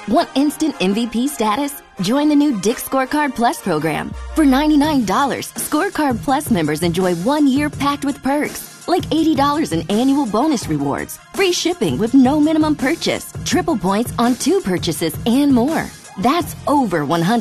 Want instant MVP status? Join the new Dick Scorecard Plus program. For $99, Scorecard Plus members enjoy one year packed with perks, like $80 in annual bonus rewards, free shipping with no minimum purchase, triple points on two purchases, and more. That's over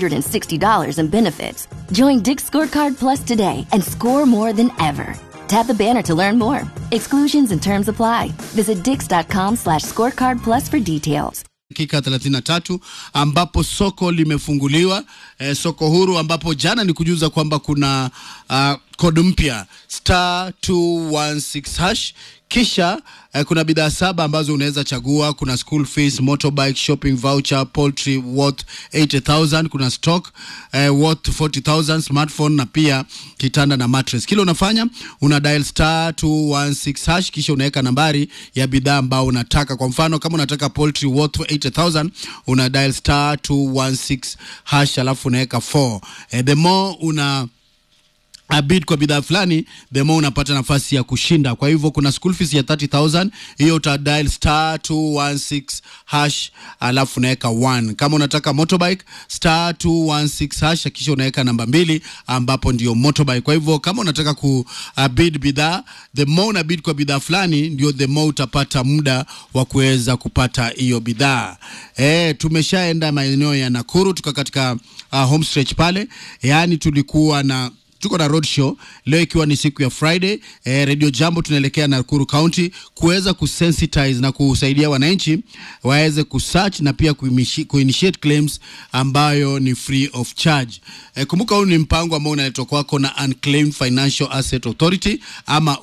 $160 in benefits. Join Dick Scorecard Plus today and score more than ever. Tap the banner to learn more. Exclusions and terms apply. Visit dix.com slash scorecard plus for details. dakika 33 ambapo soko limefunguliwa eh, soko huru ambapo jana ni kujuza kwamba kuna uh, kodi mpya star 216 hash kisha eh, kuna bidhaa saba ambazo unaweza chagua kuna school fees motorbike shopping voucher poultry worth 80000 kuna stock eh, worth 40000 smartphone na pia kitanda na mattress kile unafanya una dial star 216 hash kisha unaweka nambari ya bidhaa ambao unataka kwa mfano kama unataka poultry worth 80000 una dial star 216 hash alafu unaweka 4 eh, the more una a bid kwa bidhaa fulani the more unapata nafasi ya kushinda kwa hivyo kuna school fees ya 30000 hiyo uta dial star 216 hash alafu unaweka 1 kama unataka motorbike star 216 hash kisha unaweka namba mbili ambapo ndio motorbike kwa hivyo kama unataka ku uh, bid bidhaa the more una bid kwa bidhaa fulani ndio the more utapata muda wa kuweza kupata hiyo bidhaa eh tumeshaenda maeneo ya Nakuru tuka katika uh, home stretch pale yaani tulikuwa na tuko na road show leo ikiwa ni siku ya friday eh, radio jambo tunaelekea nakuru county kuweza kusensitize na kusaidia wananchi waweze kusearch na pia kuimishi- kuinitiate claims ambayo ni free of charge eh, kumbuka huu ni mpango ambao unaletwa kwako na unclaimed financial asset authority ama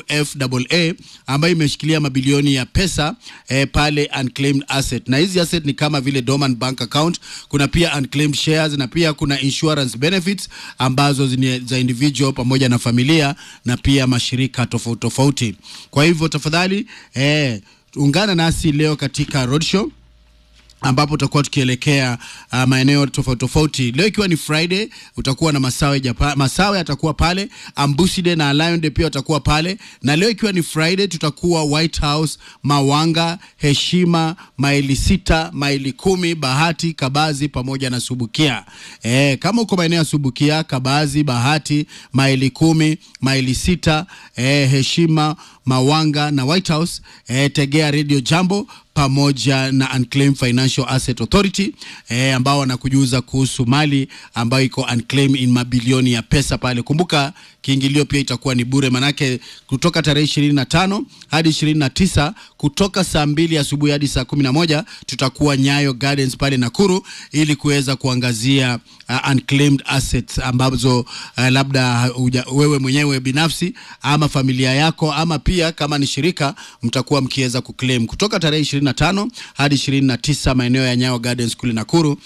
ufaa ambayo imeshikilia mabilioni ya pesa eh, pale unclaimed asset na hizi asset ni kama vile dormant bank account kuna pia unclaimed shares na pia kuna insurance benefits ambazo zini za individual pamoja na familia na pia mashirika tofauti tofauti kwa hivyo tafadhali eh, ungana nasi leo katika roadshow ambapo tutakuwa tukielekea uh, maeneo tofauti tofauti. Leo ikiwa ni Friday, utakuwa na Masawe Japa, Masawe atakuwa pale, Ambuside na Lionde pia watakuwa pale, na leo ikiwa ni Friday tutakuwa White House, Mawanga, Heshima, maili sita, maili kumi, Bahati, Kabazi pamoja na Subukia. E, kama uko maeneo ya Subukia, Kabazi, Bahati, maili kumi, maili sita, e, Heshima, Mawanga na White House, e, tegea Radio Jambo pamoja na Unclaimed Financial Asset Authority eh, ambao wanakujuza kuhusu mali ambayo iko unclaimed in mabilioni ya pesa pale. Kumbuka kiingilio pia itakuwa ni bure, manake kutoka tarehe ishirini na tano hadi ishirini na tisa kutoka saa mbili asubuhi hadi saa kumi na moja tutakuwa Nyayo Gardens pale Nakuru ili kuweza kuangazia uh, unclaimed assets ambazo uh, labda uja, wewe mwenyewe binafsi ama familia yako ama pia kama ni shirika mtakuwa mkiweza kuclaim kutoka tarehe 25 hadi 29 maeneo ya Nyayo Gardens kule Nakuru.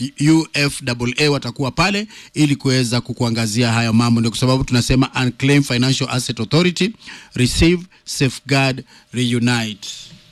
UFAA watakuwa pale ili kuweza kukuangazia hayo mambo. Ndio kwa sababu tunasema Unclaimed Financial Asset Authority, receive, safeguard, reunite.